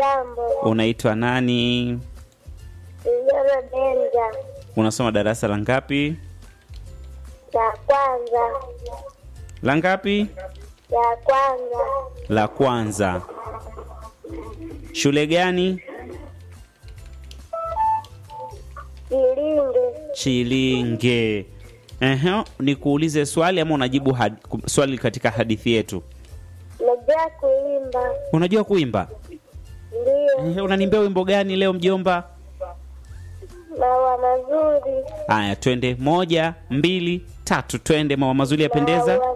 Jambo, Unaitwa nani? Vijana Benja, Unasoma darasa la ngapi? ya kwanza, La ngapi? ya kwanza, La kwanza. Shule gani? Kilinge, Chilinge. Ehe, nikuulize swali ama unajibu had, swali katika hadithi yetu? najua kuimba, Unajua kuimba? ndio, Ehe, unanimbia wimbo gani leo mjomba? maua mazuri, Haya, twende moja, mbili, tatu, twende. Mama mazuri yapendeza. maua